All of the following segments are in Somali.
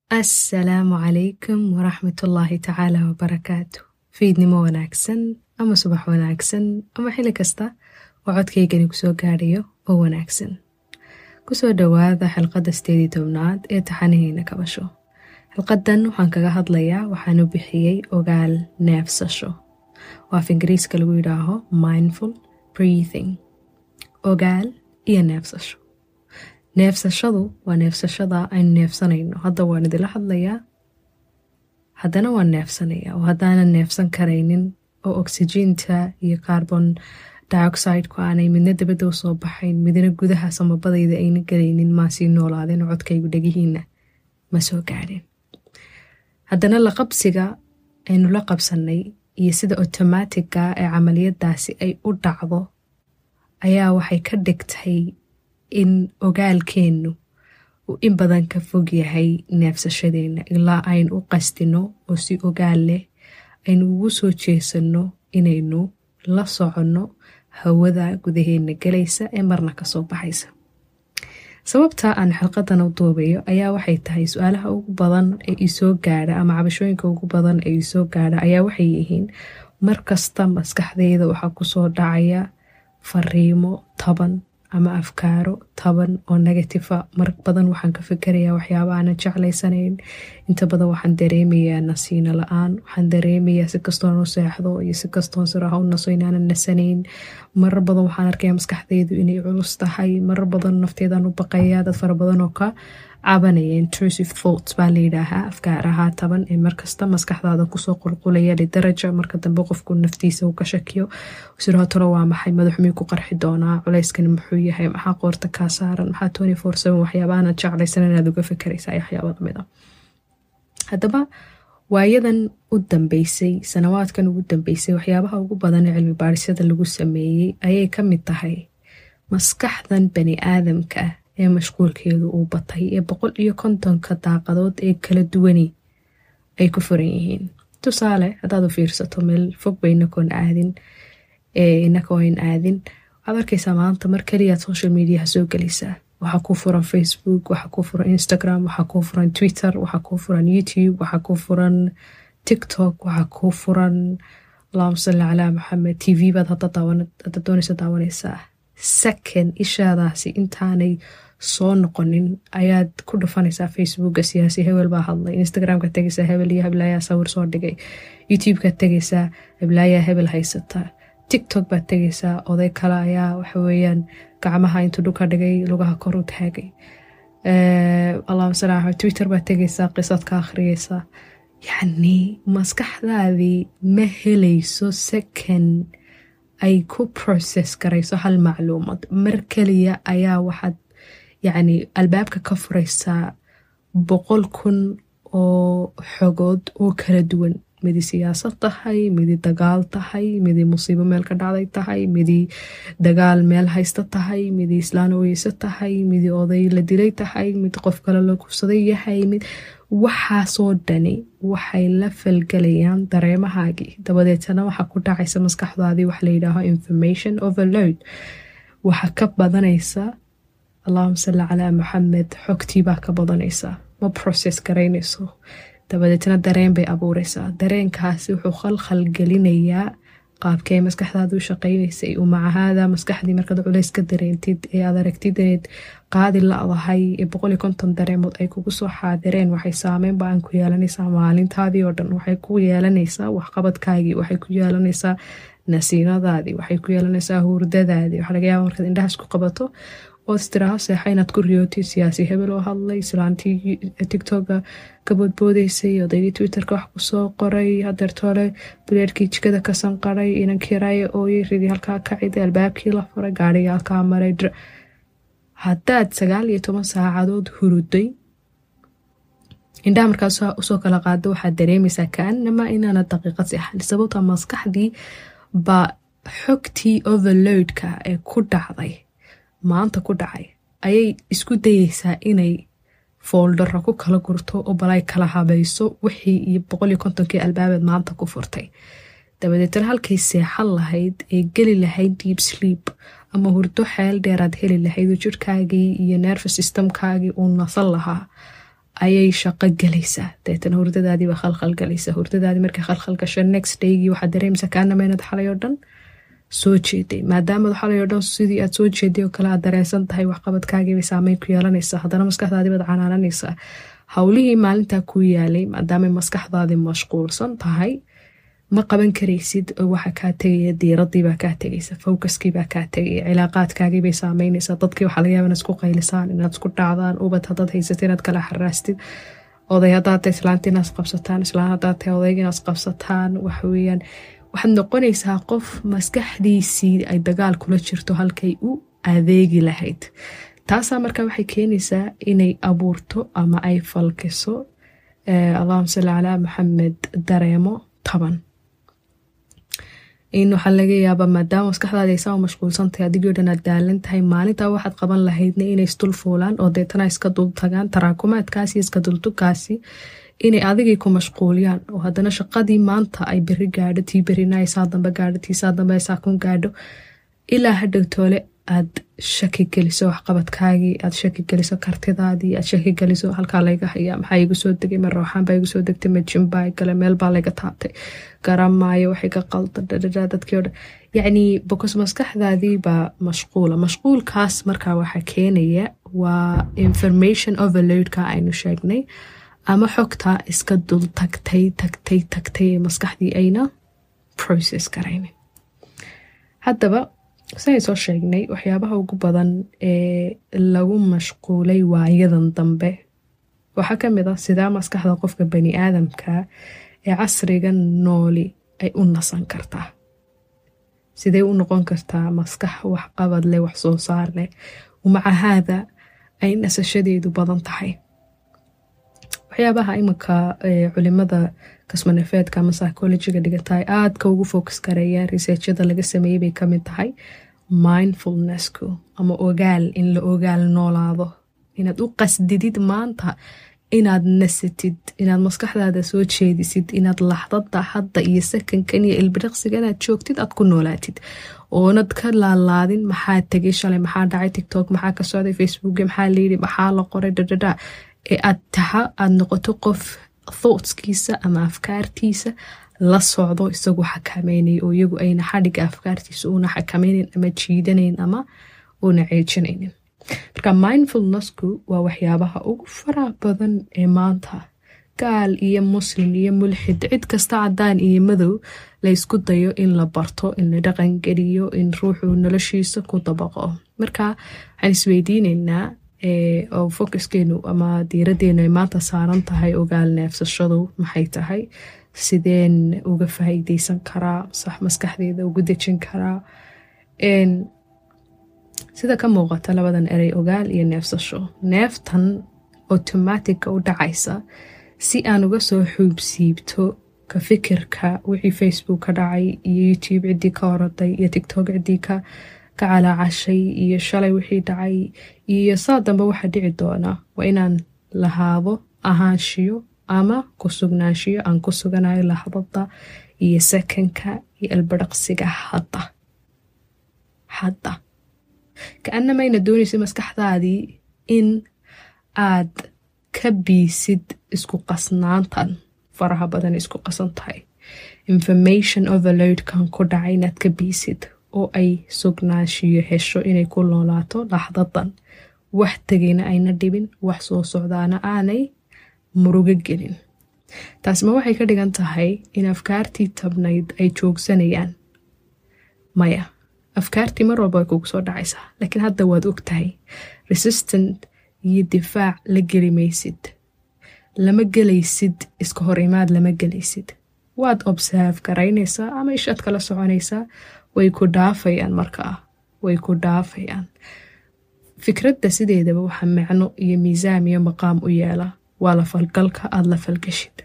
assalaamu calaykum waraxmatullaahi tacaala wabarakaatu fiidnimo wanaagsan ama subax wanaagsan ama xili kasta oo codkaygani kusoo gaadhayo oo wanaagsan kusoo dhowaada xilqadda sideedii tobnaad ee taxanihiina kabasho xilqadan waxaan kaga hadlayaa waxaanu bixiyey ogaal neefsasho oo af ingiriiska lagu yidhaaho mindful breathing ogaal iyo neefsasho neefsashadu waa neefsashada aynu neefsanayno hadda waan idila hadlayaa haddana waan neefsanaya oo haddaanan neefsan karaynin oo oksijiinta iyo carbon dioxideku aanay midna dabadda usoo baxayn midna gudaha samabadayda ayna gelaynin maa sii noolaadeen oo codkaygu dhegihiina ma soo gaadhin haddana la qabsiga aynu la qabsannay iyo sida otomaatigga ee camaliyadaasi ay u dhacdo ayaa waxay ka dhigtay in ogaalkeennu uu in badan ka fog yahay neefsashadeenna ilaa aynu u qastino oo si ogaal leh aynu ugu soo jeesanno inaynu la soconno hawada gudaheenna gelaysa ee marna kasoo baxaysa sababta aan xilqadan u duubayo ayaa waxay tahay su-aalaha ugu badan ee isoo gaadha ama cabashooyinka ugu badan ee isoo gaadha ayaa waxay yihiin mar kasta maskaxdeyda waxaa kusoo dhacaya fariimo taban ama afkaaro taban oo negatifa mar badan waxaan ka fikerayaa waxyaaba aanan jeclaysanayn inta badan waxaan dareemayaa nasiino la-aan waxaan dareemayaa si kastoon u seexdo iyo si kastoon siraha u naso inaanan nasanayn marar badan waxaan arkayaa maskaxdeydu inay culus tahay marar badan nafteedaan u baqayaa dad fara badan oo ka cabanaya intrusive thoughts baa layidhaahaa afkaaraha taban ee markasta maskaxdaada kusoo qulqulaya lidaraja marka dambe qofku naftiisa uu ka shakiyo sidoo talo waa maxay madaxumii ku qarxi doonaa culeyskani muxuu yahay maxaa qoorta kaa saaran maxaa tony four seven waxyaaba aanad jeclaysan inaad uga fekeraysa waxyaaba lamid a haddaba waayadan u dambeysay sanawaadkan ugu dambeysay waxyaabaha ugu badan ee cilmi baadhisyada lagu sameeyey ayay ka mid tahay maskaxdan bani aadamka ee mashquulkeedu uu batay ee boqol iyo kontonka daaqadood ee kala duwani ay ku furan yihiin tusaale haddaad u fiirsato meel fog ba inakoon aadin inakoon aadin waxaad arkaysaa maanta mar kaliyaad social mediaha soo gelaysaa waxaa kuu furan facebook waxaa kuu furan instagram waxaa kuu furan twitter waxaa kuu furan youtube waxaa kuu furan tiktok waxaa kuu furan allahuma salli calaa maxamed t v baad hadda doonaysa daawanaysaa second ishaadaasi intaanay soo noqonin ayaad ku dhufanaysaa facebooka siyaasi hebel baa hadlay instagramka tegaysaa hebel iyo heblaayaa sawir soo dhigay youtubeka tegaysaa heblaayaa hebel haysata tiktok baad tegaysaa oday kale ayaa waxaweyaan gacmaha intuu dhulka dhigay lugaha kor u taagay allahuma sal axmed twitter baad tegaysaa qisad ka akhriyeysaa yacni maskaxdaadii ma helayso second ay ku process garayso hal macluumad mar keliya ayaa waxaad yacni albaabka ka furaysaa boqol kun oo xogood oo kala duwan midi siyaasad tahay midi dagaal tahay midi musiibo meel ka dhacday tahay midi dagaal meel haysta tahay midi islaan oyeyso tahay midi oday la dilay tahay mid qof kale la kufsaday yahay mid waxaasoo dhani waxay la falgelayaan dareemahaagii dabadeetana waxaa ku dhacaysa maskaxdaadii waxa layidhaaho information overload waxaa ka badanaysa allahuma salli calaa maxamed xogtiibaa ka badanaysa ma process garaynayso dabadeetna dareen bay abuureysaa dareenkaasi wuxuu khalkhal gelinayaa qaabkee maskaxdaadu u shaqaynaysay umacahaada maskaxdii markaad culays ka dareentid ee aad aragtid inayd qaadi la-dahay ee boqoliyo konton dareemood ay kugu soo xaadireen waxay saameyn ba-an ku yeelanaysaa maalintaadii oo dhan waxay ku yeelanaysaa waxqabadkaagii waxay ku yeelanaysaa nasiinadaadii waxay ku yeelanaysaa hurdadaadii waxaa laga yaaba markaad indhahaas ku qabato ood istiraaho seexa inaad ku riyootid siyaasi hebel oo hadlay islaantii tictoka ka boodboodeysay odaygii twitterka wax kusoo qoray hadeertoole bileerkii jikada ka sanqaray inankii raaya ooyey ridii halkaa kaciday albaabkii la furay gaarigii halkaa maray haddaad sagaal iyo toban saacadood huruday indhaha markaas usoo kala qaado waxaad dareemaysaa kaanama inaana daqiiqad seexan sababta maskaxdii baa xogtii overloadka ee ku dhacday maanta ku dhacay ayay isku dayeysaa inay fooldaro ku kala gurto oo balay kala habayso wixii iyo boqoliyo kontonkii albaabeed maanta ku furtay dabadeetna halkay seexan lahayd ee geli lahayd deep sleep ama hurdo xeel dheeraad heli lahayd oo jirhkaagii iyo nerve systemkaagii uu nasan lahaa ayay shaqo gelaysaa deetana hurdadaadiiba khalkhal galaysa hurdadaadii markay khalkhal gasho next daygii waxaad dareemaysaa kaanama inaad xalay oo dhan soo jeeday maadaamaad xalay oo dhan sidii aad soo jeeday oo kale aad dareensan tahay waxqabadkaagiibay saameyn ku yeelanaysaa haddana maskaxdaadii baad canaananaysaa howlihii maalintaa ku yaalay maadaamay maskaxdaadii mashquulsan tahay ma qaban karaysid oo waxa kaa tegaya diiradiibaa kaa tegaysa focuskiibaa kaa tegaya cilaaqaadkaagiibay saameynaysaa dadkii waxaa laga yaaba inaad isku qaylisaan inaad isku dhacdaan ubad haddaad haysata inaad kala xaraastid oday haddaad tahay islaanta inaad isqabsataan islaan haddaad tahay odayga inaad isqabsataan waxaweyaan waxaad noqonaysaa qof maskaxdiisii ay dagaal kula jirto halkay u adeegi lahayd taasaa markaa waxay keenaysaa inay abuurto ama ay falkiso allahuma salli calaa maxamed dareemo taban in waxaa laga yaabaa maadaama maskaxdaada ay saa mashquulsantahay adigoo dhan aad daalan tahay maalintaa waxaad qaban lahaydna inay isdul fuulaan oo deetana iska dul tagaan taraakumaadkaasi iska dultugaasi inay adigay ku mashquuliyaan oo haddana shaqadii maanta ay beri gaadho tii berina ay saa dambe gaadho tii saa dambe ay saa kun gaadho ilaa hadhow toole aad shaki geliso waxqabadkaagii aad shaki geliso kartidaadii aad shaki geliso halkaa layga hayaa maxaa igu soo degay ma rooxaan baa igu soo degtay ma jimbaa gale meel baa layga taabtay garamaayo waxay ka qalda dhadhadha dadkii o dhan yacnii bokos maskaxdaadii baa mashquula mashquulkaas markaa waxaa keenaya waa information overloadka aynu sheegnay ama xogta iska dul tagtay tagtay tagtay ee maskaxdii ayna process garaynin haddaba siday soo sheegnay waxyaabaha ugu badan ee lagu mashquulay waayadan dambe waxaa ka mid ah sidaa maskaxda qofka bani aadamka ee casriga nooli ay u nasan kartaa sidee u noqon kartaa maskax waxqabad leh wax soo saar leh maca haada ay nasashadeedu badan tahay waxyaabaha iminka culimada kasmanafeedka ama psychologiga dhigata ay aadka ugu focus gareeyaan researchada laga sameeyey bay kamid tahay mindfulnessku ama ogaal in la ogaal noolaado inaad u qasdidid maanta inaad nasatid inaad maskaxdaada soo jeedisid inaad laxdada hadda iyo sakankan iyo ilbiriqsiga inaad joogtid aad ku noolaatid oonad ka laalaadin maxaa tegay shalay maxaa dhacay tictok maxaa ka socday facebook maxaa layidhi maxaa la qoray dhadhadha ee aad taha aad noqoto qof thoughtskiisa ama afkaartiisa la socdo isagu xakameynay oo iyagu ayna xadhiga afkaartiisa una xakameynayn ama jiidanayn ama una ceejinaynin marka mindfulnessku waa waxyaabaha ugu faraha badan ee maanta gaal iyo muslim iyo mulxid cid kasta cadaan iyo madow laysku dayo in la barto in la dhaqangeliyo in ruuxu noloshiisa ku dabaqo marka waxaan isweydiineynaa oo focuskeenu ama diiradeenu ay maanta saaran tahay ogaal neefsashadu maxay tahay sideen uga faa'iideysan karaa sax maskaxdeeda ugu dejin karaa sida ka muuqata labadan erey ogaal iyo neefsasho neeftan automatica u dhacaysa si aan uga soo xuubsiibto ka fikirka wixii facebook ka dhacay iyo youtube ciddii ka oroday iyo tictok ciddii ka ka calaacashay iyo shalay wixii dhacay iyo saa dambe waxaa dhici doona waa inaan lahaado ahaanshiyo ama ku sugnaanshiyo aan ku suganayo lahdada iyo sakanka iyo albadhaqsiga hadda hadda ka-anamayna doonaysa maskaxdaadii in aad ka biisid isku qasnaantan faraha badan isku qasan tahay information overloadkan ku dhacay inaad ka biisid oo ay sugnaanshiyo hesho inay ku noolaato laxdadan wax tegayna ayna dhibin wax soo socdaana aanay murugo gelin taasma waxay ka dhigan tahay in afkaartii tabnayd ay joogsanayaan maya afkaartii mar walba way kugu soo dhacaysaa laakiin hadda waad og tahay resistant iyo difaac la geli maysid lama gelaysid iska hor imaad lama gelaysid waad observe garaynaysaa ama ishaad kala soconaysaa way ku dhaafayaan markaa way ku dhaafayaan fikradda sideedaba waxaa macno iyo miisaam iyo maqaam u yeela waa la falgalka aada la falgashid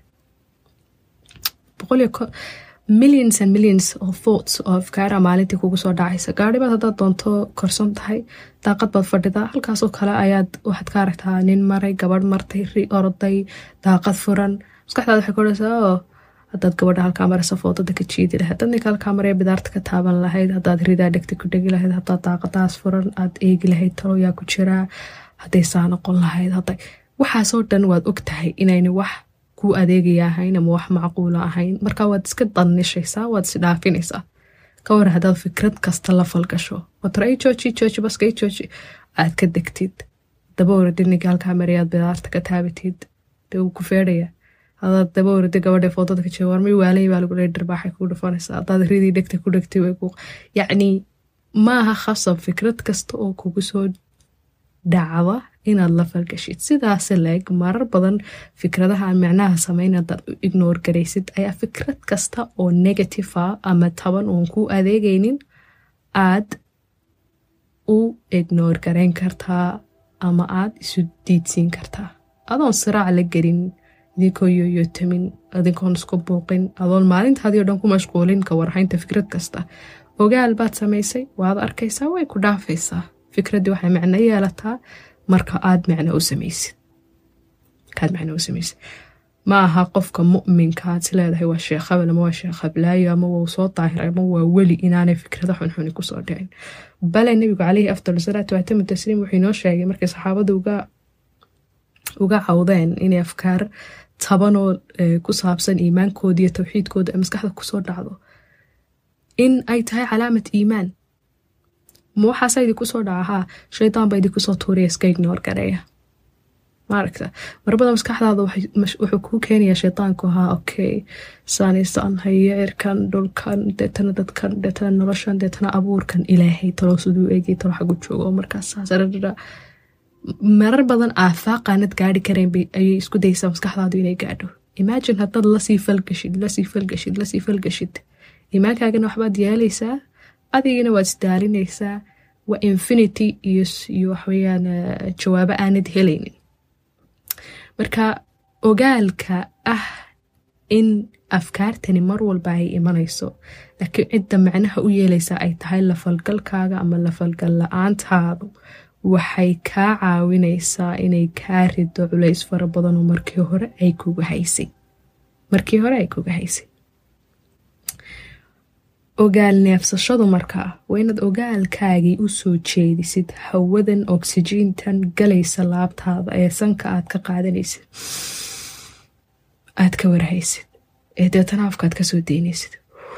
millions and millions of thoughts oo afkaara maalintii kugu soo dhacaysa gaadhibaad haddaad doonto korsan tahay daaqad baad fadhidaa halkaasoo kale ayaad waxaad ka aragtaa nin maray gabadh martay ri orday daaqad furan maskaxdaada waxay ku odhaysaa oo haddaad gabadha halkaa maraysa foodada ka jiidi lahayd dad ninka halkaa maraya bidaarta ka taaban lahayd haddaad ridaa dhegta ku dhegi lahayd haddaad daaqadaas furan aad eegi lahayd talo yaa ku jiraa hadday saa noqon lahayd hadday waxaasoo dhan waad og tahay inayna wax kuu adeegaya ahayn ama wax macquula ahayn marka waad iska dannishaysaa waad isdhaafinaysaa ka war haddaad fikrad kasta la falgasho watar ay jooji jooji baska ay jooji aad ka degtid daba oradi ninka halkaa mariyaad bidaarta ka taabatid dee wuu ku feedhaya hadaad daba oradi gabadha foodada ka jeewar may waalay baa lagu leey dharbaaxay kuu dhufanaysaa haddaad ridii dhegta ku dhegtay way ku yacni maaha khasab fikrad kasta oo kugu soo dhacda inaad la falgashid sidaase leeg marar badan fikradaha aan micnaha samayn hadaad u ignoor garaysid ayaa fikrad kasta oo negative a ama taban oon ku adeegaynin aad u ignoor garayn kartaa ama aad isu diidsiin kartaa adoon siraac la gelin idinkoo yoyotamin adinkoon isku buuqin adoon maalintaadii o dhan ku mashquulin ka warhaynta fikrad kasta ogaal baad samaysay waad arkaysaa way ku dhaafaysaa fikraddii waxay macno yeelataa marka aad macno u samaysid kaad macno u samaysid ma aha qofka mu'minka aad is leedahay waa sheekh habel ama waa sheekh hablaayo ama waa soo daahiray ama waa weli inaanay fikrada xunxuni kusoo dhicin bale nebigu caleyhi afdal salaatu waatamu tasliim wuxuu inoo sheegay markay saxaabada uga uga cawdeen inay afkaar tabanoo ku saabsan iimaankooda iyo towxiidkooda ee maskaxda kusoo dhacdo in ay tahay calaamat iimaan ma waxaasa idinku soo dhaca haa shaydaan baa idinku soo tuuriya iska ignoor gareeya maaragta marbada maskaxdaada wuxuu kuu keenayaa shaydaanku ahaa okay saanaysaan hayo cirkan dhulkan deetana dadkan deetana noloshan deetana abuurkan ilaahay talo siduu eegay talo xagu joogo oo markaas saasarara marar badan aafaaqaanad gaari karayn ayay isku daysaa maskaxdaadu inay gaadho imagine haddaad lasii falgashid lasii falgashid lasii falgashid iimaankaagana waxbaad yeelaysaa adigana waad isdaalinaysaa waa infinity iyo waxweyaan jawaabo aanad helaynin marka ogaalka ah in afkaartani mar walba ay imanayso laakiin cidda macnaha u yeelaysa ay tahay lafalgalkaaga ama lafalgal la-aantaadu waxay kaa caawinaysaa inay kaa rido culays fara badanoo markii hore ay kuga haysay markii hore ay kuga haysay ogaal neefsashadu markaa waa inaad ogaalkaagii u soo jeedisid hawadan oksijiintan galaysa laabtaada ee sanka aad ka qaadanaysid aad ka warhaysid ee deetana afkaad kasoo daynaysid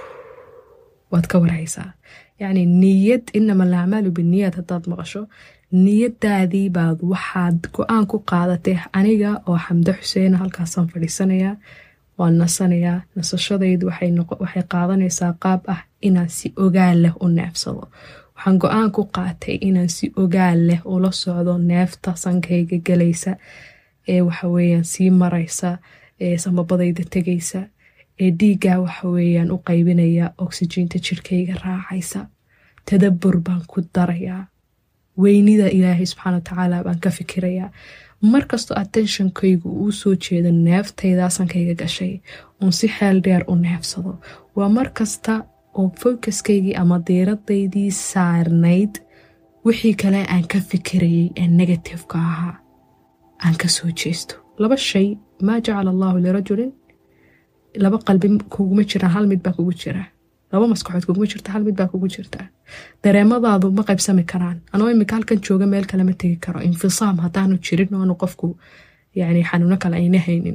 waad ka warhaysaa yacni niyad inama alacmaalu biniyad haddaad maqasho niyadaadii baad waxaad go-aan ku qaadatay aniga oo xamdo xuseena halkaasaan fadhiisanayaa waan nasanayaa nasashadaydu waxay qaadanaysaa qaab ah inaan si ogaal leh u neefsado waxaan go-aan ku qaatay inaan si ogaal leh ula socdo neefta sankayga galaysa ee waxaweyaan sii maraysa ee samabadayda tegaysa ee dhiiggaa waxaweyaan u qaybinaya oksijiinta jirkayga raacaysa tadabur baan ku darayaa weynida ilaahay subxaana watacaala baan ka fikirayaa markastoo attentionkaygu uu soo jeedo neeftaydaa sankayga gashay uun si xeel dheer u neefsado waa markasta oo focuskaygii ama diiradaydii saarnayd wixii kale aan ka fikirayay ee negativeka ahaa aan ka soo jeesto laba shay maa jacala allaahu lirajulin laba qalbi kuguma jiraan hal mid baa kugu jira laba maskaxood kuguma jirta hal mid baa kugu jirta dareemadaadu ma qaybsami karaan anoo imika halkan jooga meel kalema tegi karo infisaam haddaanu jirin oanu qofku yani xanuuno kale ayna haynin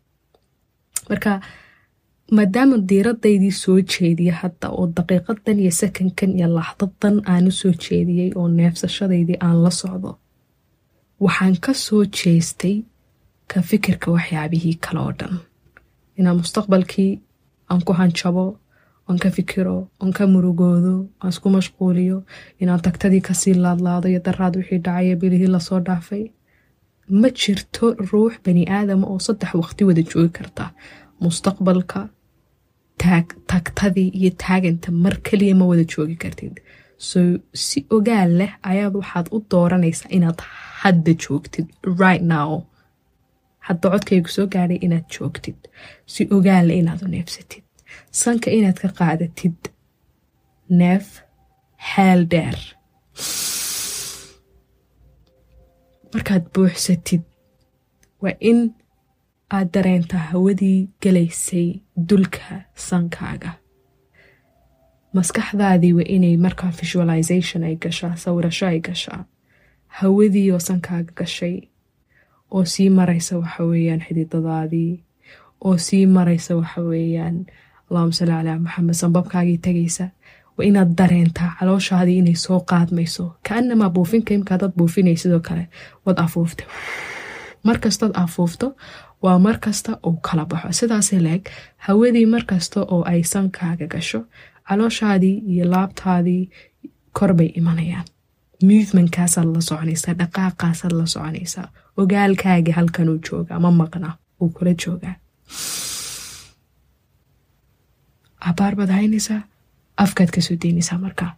marka maadaama diiradaydii soo jeediya hadda oo daqiiqadan iyo sakankan iyo laxdadan aanu soo jeediyey oo neefsashadaydii aan la socdo waxaan ka soo jeestay ka fikirka waxyaabihii kale oo dhan inaan mustaqbalkii aan ku hanjabo aan ka fikiro aan ka murugoodo aan isku mashquuliyo inaan tagtadii kasii laadlaado iyo daraad wixii dhacaya bilihii lasoo dhaafay ma jirto ruux bani aadama oo saddex waqti wada joogi karta mustaqbalka tagtadii iyo taaganta mar kaliya ma wada joogi kartid so si ogaal leh ayaad waxaad u dooranaysaa inaad hadda joogtid right now hadda codkaygu soo gaadhay inaad joogtid si ogaal leh inaad u neefsatid sanka inaad ka qaadatid neef xeel dheer markaad buuxsatid waa in aad dareentaa hawadii galaysay dulka sankaaga maskaxdaadii waa inay markaa visualization ay gashaa sawirasho ay gashaa hawadii oo sankaaga gashay oo sii maraysa waxa weeyaan xididadaadii oo sii maraysa waxa weeyaan allahuma salli calaa maxamed sanbabkaagii tegaysa waa inaad dareentaa calooshaadii inay soo qaadmayso kaanamaa buufinka imka hadaad buufinay sidoo kale waad afuufta markastood afuufto waa markasta uu kala baxo sidaasay leeg hawadii markasta oo ay sankaaga gasho calooshaadii iyo laabtaadii korbay imanayaan muvementkaasaad la soconaysaa dhaqaaqaasaad la soconaysaa ogaalkaagii halkanuu joogaa ma maqna uu kula joogaa cabaar baad haynaysaa afkaad kasoo daynaysaa markaa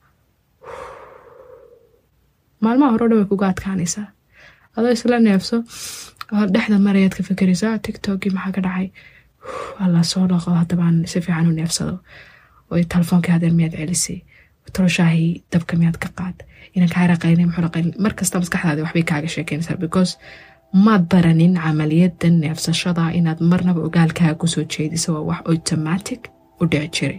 maalmaha hore o dhan way kuga adkaanaysaa adoo isla neefso dhexda marayaad ka fakeraysaa tictokii maxaa ka dhacay alla soo dhaqo haddabaan si fiican u neefsado oy telefoonkai hadeer miyaad celisay toloshaahii dabka miyaad ka qaad inaan kaa raqaynay muxuu raqayn markasta maskaxdaadi waxbay kaaga sheekeynaysaa because maad baranin camaliyada neefsashada inaad marnaba ogaalkaaga kusoo jeediso waa wax automatic u dhici jiray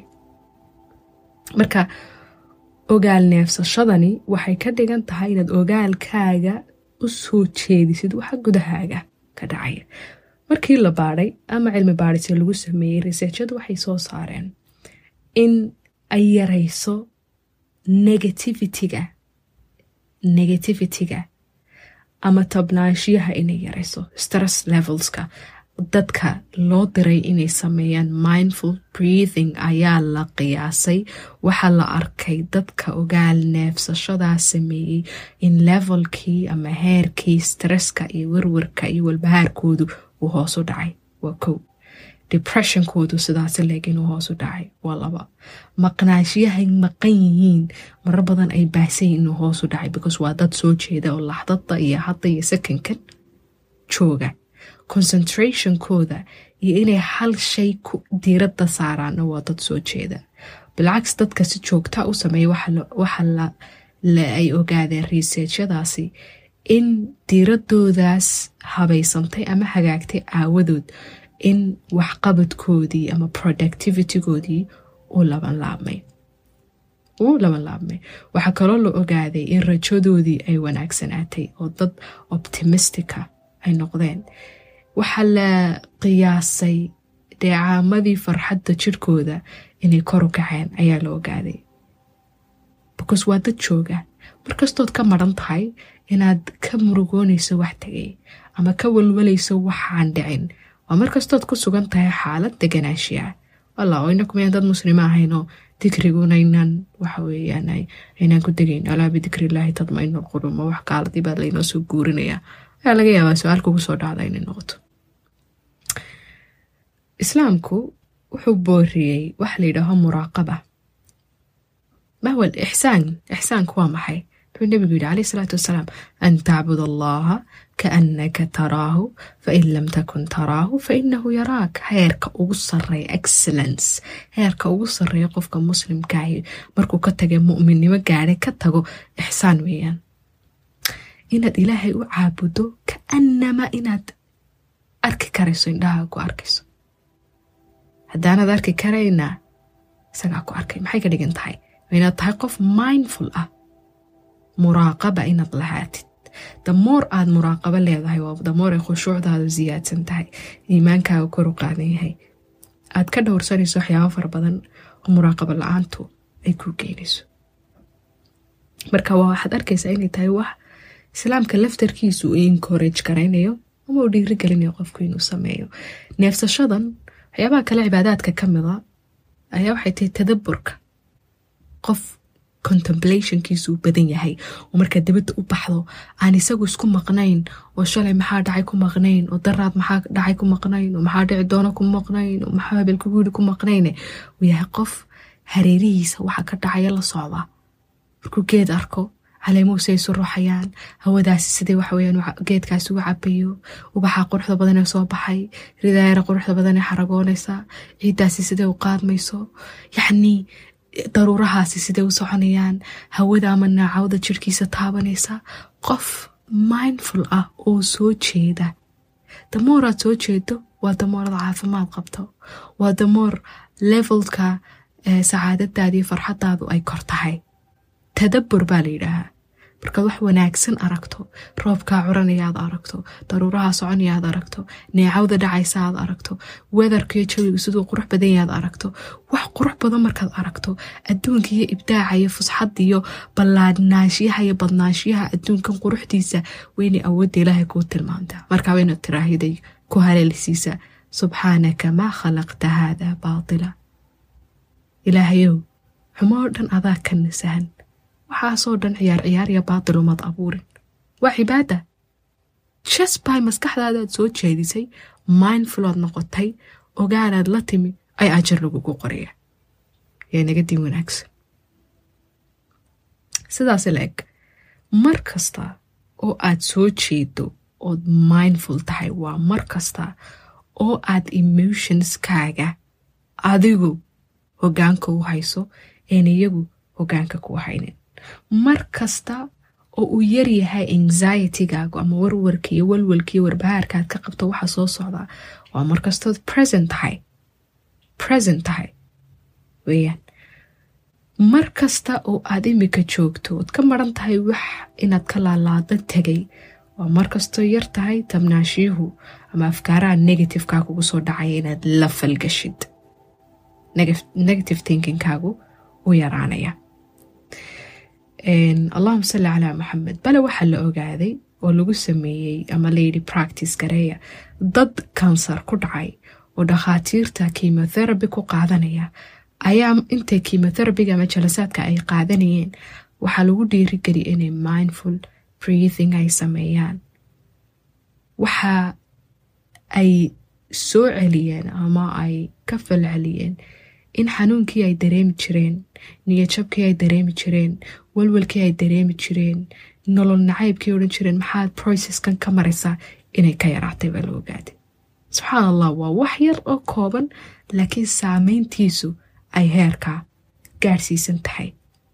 marka ogaal neefsashadani waxay ka dhigan tahay inaad ogaalkaaga u soo jeedisid waxa gudahaaga ka dhacaya markii la baadhay ama cilmi baadhise lagu sameeyey researchadu waxay soo saareen in ay yarayso negativitiga negativitiga ama tabnaashiyaha inay yarayso stress levelska dadka loo diray inay sameeyaan mindful breathing ayaa la qiyaasay waxaa la arkay dadka ogaal neefsashadaa sameeyey in levelkii ama heerkii stresska iyo werwarka iyo walbahaarkoodu uu hoos u dhacay waa kow depressionkoodu sidaasi leeg inuu hoos u dhacay waa laba maqnaashiyahay maqan yihiin marar badan ay baahsayin inuu hoos u dhacay because waa dad soo jeeda oo laxdada iyo hadda iyo sakankan jooga concentrationkooda iyo inay hal shay ku diiradda saaraanna waa dad soo jeeda bilcaks dadka si joogta u sameeya waxa ay ogaadeen researchadaasi in diiradoodaas habaysantay ama hagaagtay aawadood in waxqabadkoodii ama productivitygoodii uu labanlaabmay uu labanlaabmay waxaa kaloo la ogaaday in rajadoodii ay wanaagsanaatay oo dad optimistica ay noqdeen waxaa la qiyaasay dheecaamadii farxadda jirhkooda inay kor u kaceen ayaa la ogaaday because waa dad jooga markastood ka maran tahay inaad ka murugoonayso wax tegay ama ka walwalayso waxaan dhicin waa markastood ku sugan tahay xaalad deganaashiya walla oyna kumayaan dad muslima ahaynoo dikriguna inaan waxa weeyaan aynaan ku degayn alaa bidikrilaahi tadmainu lqulub ma wax gaaladii baa laynoo soo guurinaya ayaa laga yaabaa su-aal kugu soo dhacda inay noqoto islaamku wuxuu booriyey waxa la yidhaaho muraaqaba mahwa ixsaan ixsaanku waa maxay wuxuu nebigu yidhi calayh isalaatu wasalaam an tacbud allaha kaannaka taraahu fain lam takun taraahu fainahu yaraak heerka ugu sareeya excellence heerka ugu sareeya qofka muslimkaahi markuu ka taga mu'minnimo gaadhay ka tago ixsaan weeyaan inaad ilaahay u caabudo kaanama inaad arki karayso indhaha ku arkayso haddaanaad arki karayna isagaa ku arkay maxay ka dhigan tahay inaad tahay qof mindful ah muraaqaba inaad lahaatid damoor aad muraaqabo leedahay waa damoor ay khushuucdaadu siyaadsan tahay iimaankaaga kor u qaadan yahay aad ka dhowrsanayso waxyaabo fara badan oo muraaqabo la-aantu ay kuu geynayso marka waa waxaad arkaysaa inay tahay wax islaamka laftarkiisu uu encourage garaynayo ama uu dhiiri gelinayo qofku inuu sameeyo neefsashadan waxyaabaha kale cibaadaadka ka mida ayaa waxay tahay tadaburka qof contemplationkiisu uu badan yahay oo markaa dabadda u baxdo aan isagu isku maqnayn oo shalay maxaa dhacay ku maqnayn oo daraad maxaa dhacay ku maqnayn oo maxaa dhici doono ku maqnayn oo maxaa habelkugu yidhi ku maqnayne uu yahay qof hareerihiisa waxa ka dhacaya la socdaa markuu geed arko caleemuhu siay isu ruuxayaan hawadaasi sidai waxaweyaan geedkaasi uga cabayo ubaxa quruxda badan ee soo baxay ridaayara quruxda badan ee xaragoonaysa ciiddaasi siday u qaadmayso yacnii daruurahaasi siday u soconayaan hawada ama naacawda jirhkiisa taabanaysa qof mindful ah oo soo jeeda damooraad soo jeedo waa damoorada caafimaad qabto waa damoor levelka sacaadadaadii farxadaadu ay kor tahay tadabur baa la yidhaahaa markaad wax wanaagsan aragto roobkaa curanaya aad aragto daruuraha soconaya aad aragto neecawda dhacaysa aad aragto wedarkiyo jawigu siduu qurux badanya aad aragto wax qurux badan markaad aragto adduunka iyo ibdaaca iyo fusxadda iyo ballaadnaanshiyaha iyo badnaanshiyaha adduunkan quruxdiisa weynay awoodda ilaahay kuu tilmaamtaa markaa wayna tiraahiday ku haleelisiisa subxaanaka maa khalaqta haada baatila ilaahayow xumoo dhan adaa ka nasahan waxaasoo dhan ciyaar ciyaar iyo baatil umaad abuurin waa cibaada jas by maskaxdaadaad soo jeedisay mindfulood noqotay ogaanaad la timi ay ajar lagugu qoraya yaa naga diin wanaagsan sidaas la eg mar kasta oo aad soo jeedo ood mindful tahay waa mar kasta oo aad emotionskaaga adigu hogaanka u hayso een iyagu hogaanka ku haynin mar kasta oo uu yaryahay anxietygaagu ama warwarka iyo walwalka iyo warbahaarka aad ka qabto waxa soo socdaa waa mar kastood present tahay present tahay weyaan mar kasta oo aad imika joogto ood ka maran tahay wax inaad ka laalaado tegay waa mar kastoo yar tahay tabnaashiyuhu ama afkaaraha negativeka kugu soo dhacaya inaad la falgashid negative thinkingkaagu u yaraanaya allahuma salli calaa maxamed bale waxaa la ogaaday oo lagu sameeyey ama layidhi practice gareeya dad kansar ku dhacay oo dhakhaatiirta kimotherapy ku qaadanaya ayaa intay kimotherapyga ama jalasaadka ay qaadanayeen waxaa lagu dhiirigeliya inay mindful breathing ay sameeyaan waxa ay soo celiyeen ama ay ka fal celiyeen in xanuunkii ay dareemi jireen niyajabkii ay dareemi jireen walwalkii ay dareemi jireen nolol nacaybkii odhan jireen maxaad processkan ka maraysaa inay ka yaraatay baa la ogaaday subxaan allah waa wax yar oo kooban laakiin saameyntiisu ay heerkaa gaadhsiisan tahay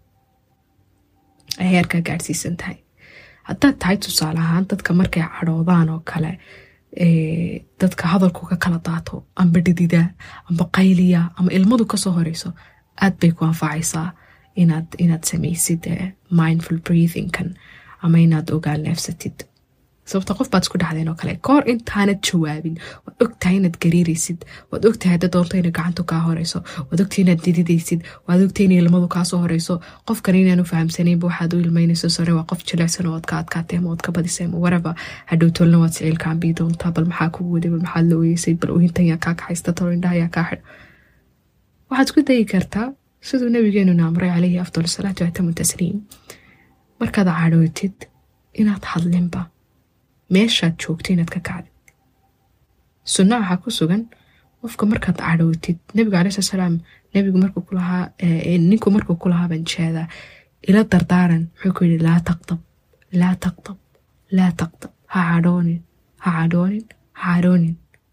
ay heerkaa gaadhsiisan tahay haddaad tahay tusaale ahaan dadka markay cadhoodaan oo kale dadka hadalku ka kala daato amba dhidida amba qayliya ama ilmadu kasoo horeyso aad bay ku anfacaysaa inaad inaad samaysid mindful breathingkan ama inaad ogaal neefsatid sababta qof baad isku dhacdeen oo kale kahor intaanad jawaabin waad ogtahay inaad gariiraysid waad ogtahay hadda doonto inay gacantu kaa horeyso waad ogtahay inaad dididaysid waad ogtahay inay ilmadu kaasoo horeyso qofkan inaanu fahamsanaynba waxaad u ilmaynayso sore waa qof jilecsan oo ad ka adkaatay ama oad ka badisay ama waraba hadhow tolna waad siciilkaan bii doontaa bal maxaa kugu waday bal maxaad la oyeysay bal ohintan yaa kaa kaxaysta talo indhaha yaa kaa xidh waxaad isku dayi kartaa siduu nabigeenuna amray calayhi afdal salaatu watamu tasliim markaad cadhootid inaad hadlinba meeshaad joogto inaad ka kacdid sunna waxaa ku sugan qofka markaad cadhootid nebigu calai slat salaam nebigu markuu ku lahaa ninku markuu ku lahaa baan jeedaa ila dardaaran wuxuu ku yidhi laa taqdab laa taqdab laa taqdab ha cadhoonin ha cadhoonin ha cadhoonin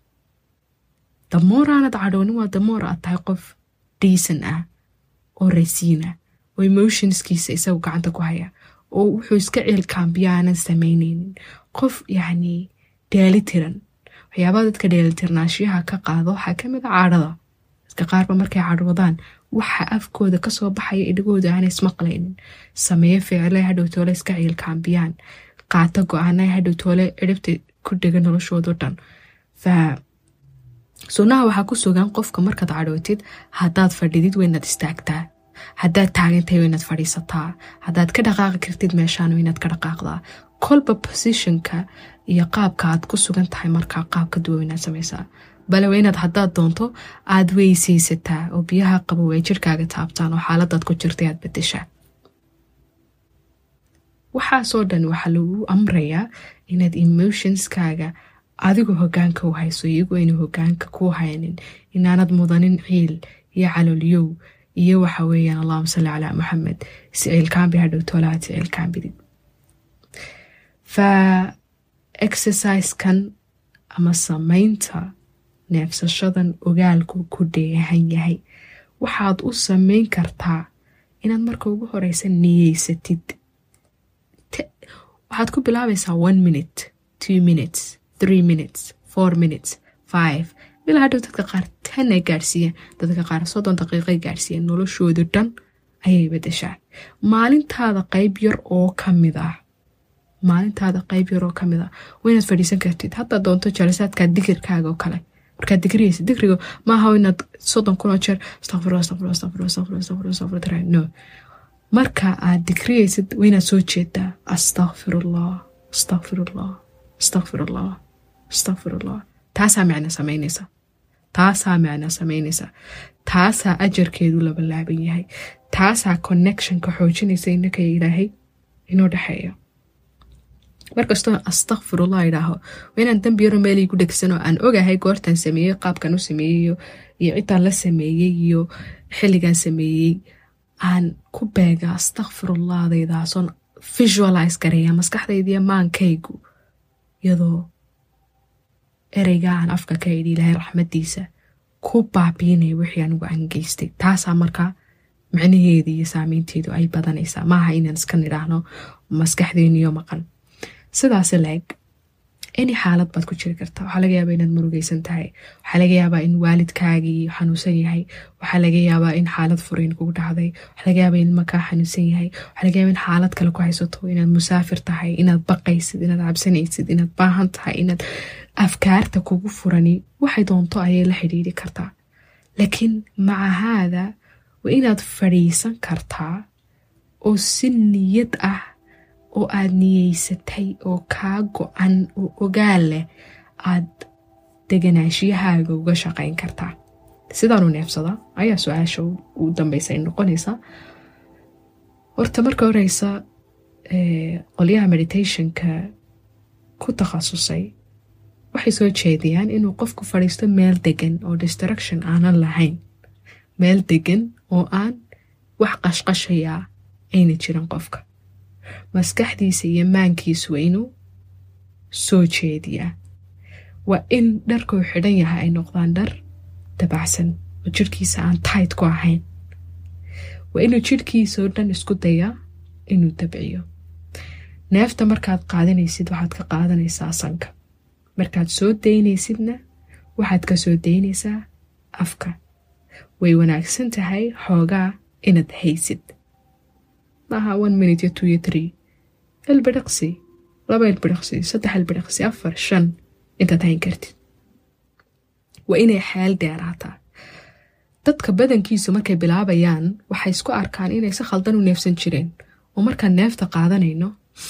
damoor aanad cadhoonin waa damoor aad tahay qof dhiisan ah oo rasiin ah oo emotionskiisa isagu gacanta ku haya oo wuxuu iska ceelkaambiya aanan samaynaynin qof yacni dheelitiran waxyaabaha dadka dheelitirnaashiyaha ka qaado waxaa ka mid a cadhada dadka qaarba markay cadhoodaan waxa afkooda kasoo baxaya idhagooda aanay ismaqlaynin sameeye ficilay hadhow toole iska ciilkaambiyaan qaata go-aanay hadhow toole ciribta ku dhega noloshoodo dhan fa sunnaha waxaa ku sugan qofka markaad cadhootid haddaad fadhidid waynaad istaagtaa haddaad taagantahay waynaad fadhiisataa haddaad ka dhaqaaqi kartid meeshaan waynaad ka dhaqaaqdaa kolba positionka iyo qaabka aad ku sugan tahay markaa qaabka duwa waynaad samaysaa bale waa inaad haddaad doonto aad weysaysataa oo biyaha qabow ay jirkaaga taabtaan oo xaaladaad ku jirtay aad bedeshaa waxaasoo dhan waxaa lagu amrayaa inaad emotionskaaga adigu hogaanka u hayso iyagu aynu hogaanka ku haynin inaanad mudanin ciil iyo caloolyow iyo waxa weeyaan allahuma salli calaa maxamed siciilkaanbi hadhow toolaad siciilkaanbidid fa exerciskan ama samaynta neefsashadan ogaalku ku dheehan yahay waxaad u samayn kartaa inaad marka ugu horeysa niyeysatid waxaad ku bilaabaysaa one minute two minutes three minutes four minutes five ilaa hadhow dadka qaar tan ay gaadhsiiyeen dadka qaar soddon daqiiqay gaadhsiiyeen noloshooda dhan ayay bedeshaa maalintaada qayb yar oo ka mid ah maalintaada qayb yar oo ka mid ah waa inaad fadhiisan kartid haddaad doonto jalasaadkaa digirkaaga oo kale markaad digriyaysa digriga maaha inaad soddon kun oo jeer astaqfirullah astaqfirullah astaqfirullah astaqfirullah astaqfirullah astaqfirullah tira no marka aad digriyaysid waa inaad soo jeedaa astaqfirullah astaqfirullah astaqfirullah astaqfirullah taasaa micno samaynaysa taasaa micno samaynaysa taasaa ajarkeedu labalaaban yahay taasaa connectionka xoojinaysa inaka ilaahay inoo dhexeeyo markastoo astakfirullah idhaaho waa inaan dambi yaro meel igu dhegsan oo aan ogahay goortaan sameeyey qaabkan u sameeyey iyo cidaan la sameeyey iyo xilligaan sameeyey aan ku beega astakfirullahdaydaasoon visualize gareeya maskaxdaydiiyo maankaygu iyadoo ereyga aan afka ka idhi ilaahay raxmadiisa ku baabiinaya wixii anigu aan geystay taasaa markaa micnaheeda iyo saameynteedu ay badanaysaa maaha inaan iska nidhaahno maskaxdeeniyo maqan sidaas laeg any xaalad baad ku jiri kartaa waxaa laga yaabaa inaad murugaysan tahay waxaa laga yaabaa in waalidkaagii xanuunsan yahay waxaa laga yaabaa in xaalad furayn kugu dhacday waxaa laga yaabaa in makaa xanuunsan yahay waxaa laga yaabaa in xaalad kale ku haysato inaad musaafir tahay inaad baqaysid inaad cabsanaysid inaad baahan tahay inaad afkaarta kugu furani waxay doonto ayay la xidhiiri kartaa laakiin maca haada waa inaad fadhiisan kartaa oo si niyad ah oo aad niyeysatay oo kaa go-an oo ogaal leh aad deganaashiyahaaga uga shaqayn kartaa sidaanu neefsada ayaa su-aasha u dambeysa ay noqonaysaa horta marka horeysa qolyaha meditationka ku takhasusay waxay soo jeediyaan inuu qofku fadhiisto meel degan oo distraction aanan lahayn meel degan oo aan wax qashqashayaa ayna jirin qofka maskaxdiisa iyo maankiisu waa inuu soo jeediyaa waa in dharkuu xidhan yahay ay noqdaan dhar dabacsan oo jirhkiisa aan tayd ku ahayn waa inuu jirhkiisa oo dhan isku dayaa inuu dabciyo neefta markaad qaadanaysid waxaad ka qaadanaysaa sanka markaad soo daynaysidna waxaad ka soo daynaysaa afka way wanaagsan tahay xoogaa inaad haysid maaha one minute iyo two iyo three ilbidhiqsi laba ilbidhiqsi saddex ilbidhiqsi afar shan intaad hayn kartid waa inay xeel dheeraataa dadka badankiisu markay bilaabayaan waxay isku arkaan inay si khaldan u neefsan jireen oo markaan neefta qaadanayno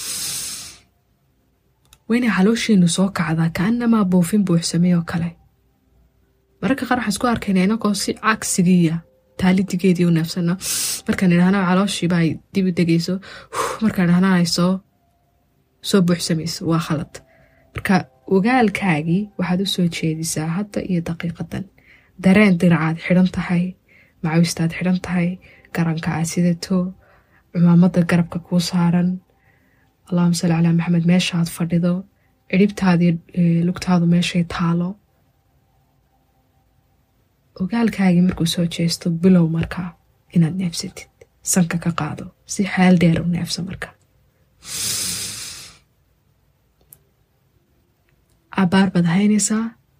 waa inay caloosheenu soo kacdaa kaanamaa buufin buuxsamay oo kale mararka qaar waxaan isku arkayna inagoo si cagsigiiya taalidigeedii u neefsano markaan idhahna calooshiiba ay dib u degayso markaan idhahna ay soo soo buuxsamayso waa khalad marka ogaalkaagii waxaad u soo jeedisaa hadda iyo daqiiqadan dareen diracaad xidhan tahay macawistaad xidhan tahay garanka aad sidato cumaamada garabka kuu saaran allahuma salli calaa maxamed meeshaad fadhido cidhibtaadii lugtaadu meeshay taalo ogaalkaagii markuu soo jeesto bilow markaa inaad neefsatid sanka ka qaado si xeel dheer u neefso marka cabaar baad haynaysaa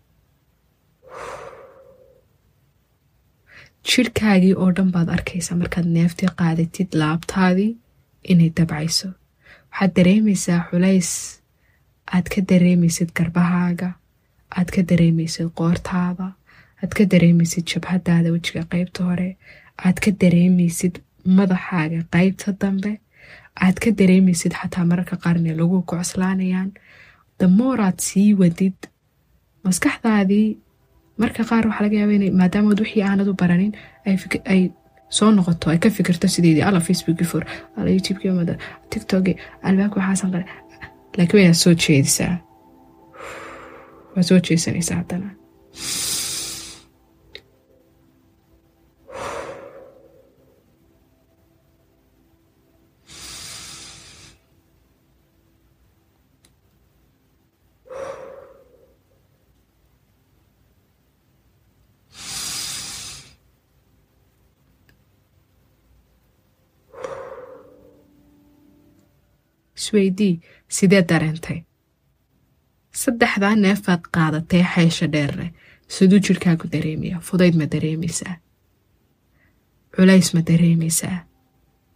jirhkaagii oo dhan baad arkaysaa markaad neeftii qaadatid laabtaadii inay dabcayso waxaad dareemaysaa culays aad ka dareemaysid garbahaaga aad ka dareemaysid qoortaada aad ka dareemaysid jabhadaada wejiga qeybta hore aad ka dareemaysid madaxaaga qeybta dambe aad ka dareemaysid xataa mararka qaarne lagu kucoslaanayaan damooraad sii wadid maskaxdaadii marka qaar waxaa laga yaaba ina maadaamaad wixii aanad u baranin ay soo noqoto ay ka fikirto sideedii alla facebookii for alla youtubekii mada tiktoki albaabka waxaasan qale laakiin waynaad soo jeedisaa waa soo jeesanaysaa haddana isweydii sidee dareentay saddexdaa neefaad qaadatay xeesha dheerre siduu jirhkaagu dareemaya fudayd ma dareemaysaa culays ma dareemaysaa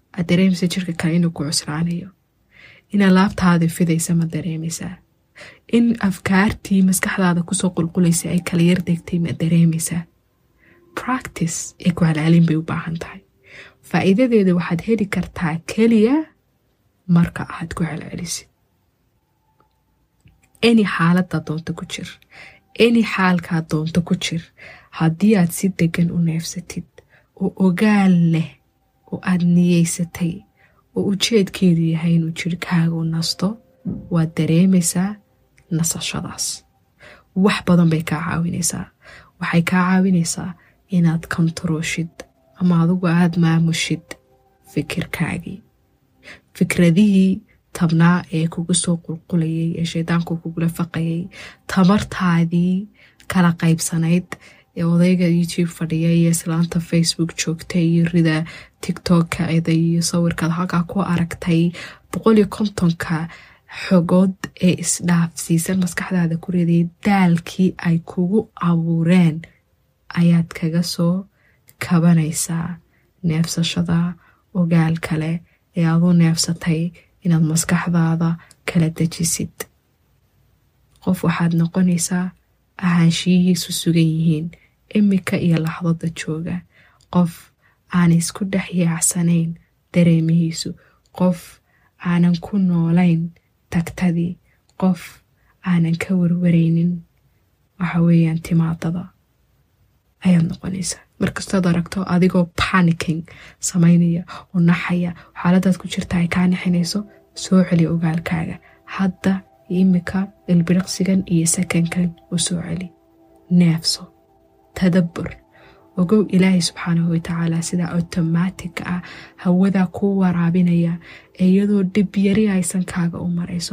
aad dareemaysa jirka kale inuu ku cusraanayo in alaabtaada fidaysa ma dareemaysaa in afkaartii maskaxdaada kusoo qulqulaysa ay kala yar degtay ma dareemaysaa practice ee ku halaalin bay u baahan tahay faa'iidadeeda waxaad heli kartaa keliya marka aad ku celcelisid any xaaladda doonto ku jir any xaalkaa doonto ku jir haddii aad si degan u neefsatid oo ogaal leh oo aad niyeysatay oo ujeedkeedu yahay inuu jirhkaagu nasto waad dareemaysaa nasashadaas wax badan bay kaa caawinaysaa waxay kaa caawinaysaa inaad kontarooshid ama adugu aada maamushid fikirkaagii fikradihii tabnaa ee kugu soo qulqulayay ee shaydaanku kugula faqayay tamartaadii kala qaybsanayd ee odayga youtube fadhiya iyo islaanta facebook joogta iyo rida tictokka eda iyo sawirkaad halkaa ku aragtay boqol iyo kontonka xogood ee isdhaafsiisan maskaxdaada ku riday daalkii ay kugu abuureen ayaad kaga soo kabanaysaa neefsashada ogaal kale ee aadu neefsatay inaad maskaxdaada kala dejisid qof waxaad noqonaysaa ahaanshiyihiisu sugan yihiin imika iyo laxdada jooga qof aan isku dhex yaacsanayn dareemihiisu qof aanan ku noolayn tagtadii qof aanan ka warwaraynin waxa weeyaan timaadada ayaad noqonaysaa markastood aragto adigoo panicking samaynaya oo naxaya xaaladaad ku jirta ay kaa naxinayso soo celi ogaalkaaga hadda imika ilbiriqsigan iyo sakankan u soo celi neefso tadabbur ogow ilaahay subxaanahu watacaala sidaa automatic ah hawadaa kuu waraabinaya ee iyadoo dhib yari aysan kaaga u marayso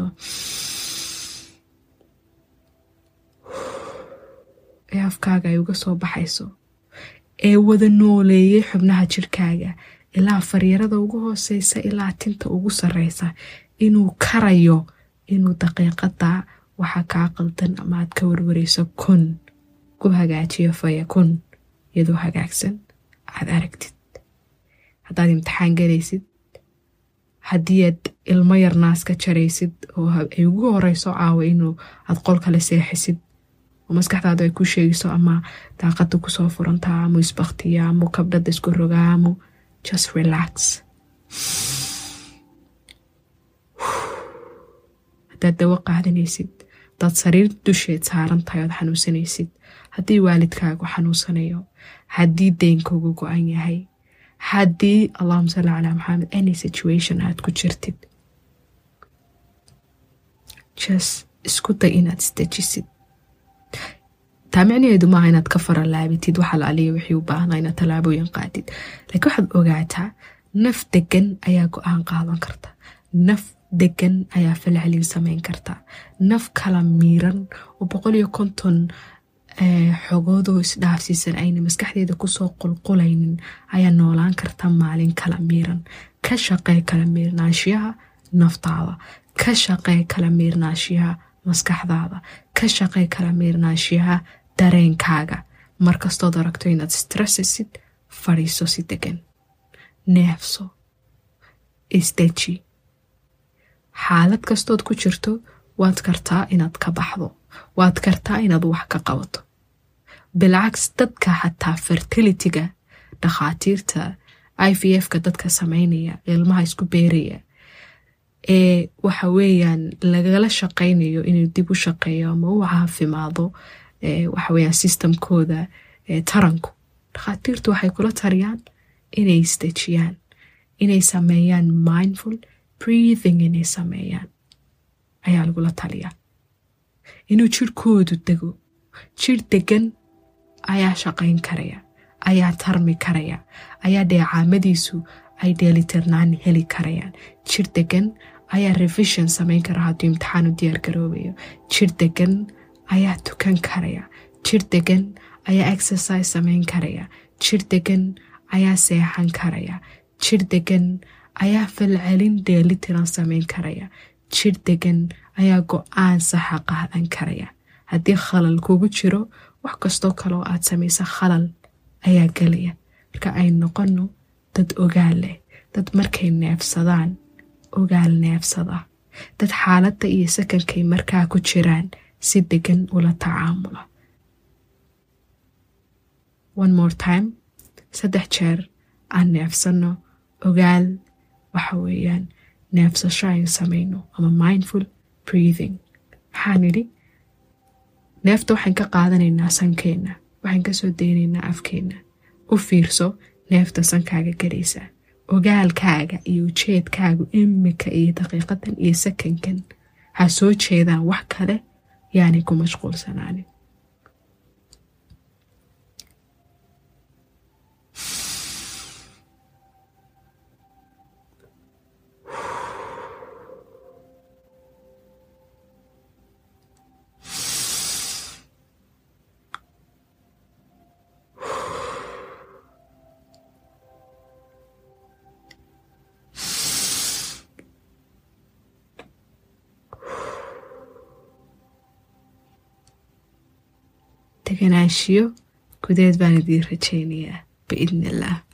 ee afkaaga ay uga soo baxayso ee wada nooleeyay xubnaha jirkaaga ilaa faryarada ugu hooseysa ilaa tinta ugu sareysa inuu karayo inuu daqiiqada waxa kaa qaldan ama aad ka warwareyso kun ku hagaajiyo faya kun iyadoo hagaagsan aad aragtid haddaad imtixaan galaysid haddii aad ilmo yar naas ka jaraysid oo ay ugu horeyso caawa inuu aad qol kale seexisid oo maskaxdaadu ay ku sheegayso ama daaqada kusoo furantaa amu isbaktiya amu kabdhada isku rogaa amu just relax haddaad dawo qaadanaysid hadaad sariir dusheed saaran tahay ood xanuunsanaysid haddii waalidkaagu xanuunsanayo haddii deynkugu go-an yahay haddii allahuma salli calaa maxamed any situation aad ku jirtid just isku day inaad isdejisid taa micnaheedu maaha inaad ka faralaabitid waxa la aliya wixii u baahnaa inaad tallaabooyin qaadid laakiin waxaad ogaataa naf degan ayaa go-aan qaadan karta naf degan ayaa falcelin sameyn karta naf kala miiran oo boqol iyo konton xogoodoo isdhaafsiisan ayna maskaxdeeda kusoo qulqulaynin ayaa noolaan karta maalin kala miiran ka shaqee kala miirnaanshiyaha naftaada ka shaqee kala miirnaanshiyaha maskaxdaada ka shaqee kala miirnaanshiyaha dareenkaaga markastood aragto inaad stressasid fadhiiso si degan neefso isdeji xaalad kastood ku jirto waad kartaa inaad ka baxdo waad kartaa inaad wax ka qabato bilcaks dadka xataa fertilitiga dhakhaatiirta i v f-ka dadka sameynaya ilmaha isku beeraya ee waxa weeyaan lagala shaqaynayo inuu dib u shaqeeyo ama u caafimaado waxaweyaan sistamkooda taranku dhakhaatiirtu waxay kula tariyaan inay isdejiyaan inay sameeyaan mindful breathing inay sameeyaan ayaa lagula taliyaa inuu jirhkoodu dego jir degan ayaa shaqayn karaya ayaa tarmi karaya ayaa dheecaamadiisu ay dheelitirnaan heli karayaan jir degan ayaa revision samayn kara hadduu imtixaan u diyaar garoobayo jir degan ayaa tukan karaya jir degan ayaa exercise samayn karaya jir degan ayaa seexan karaya jir degan ayaa falcelin dheelitiran samayn karaya jir degan ayaa go-aan saxa qaadan karaya haddii khalal kugu jiro wax kastoo kaleoo aad samaysa khalal ayaa gelaya marka ay noqono dad ogaal leh dad markay neefsadaan ogaal neefsada dad xaaladda iyo sakankay markaa ku jiraan si degan ula tacaamula one more time saddex jeer aan neefsanno ogaal waxa weeyaan neefsasho aynu samayno ama mindful breathing maxaan idhi neefta waxaan ka qaadanaynaa sankeenna waxaan ka soo daynaynaa afkeenna u fiirso neefta sankaaga galaysa ogaalkaaga iyo ujeedkaagu imika iyo daqiiqadan iyo sakankan ha soo jeedaan wax kale yaanay ku mashquulsanaanin deganaanshiyo gudeed baan idiin rajaynayaa biidni illaah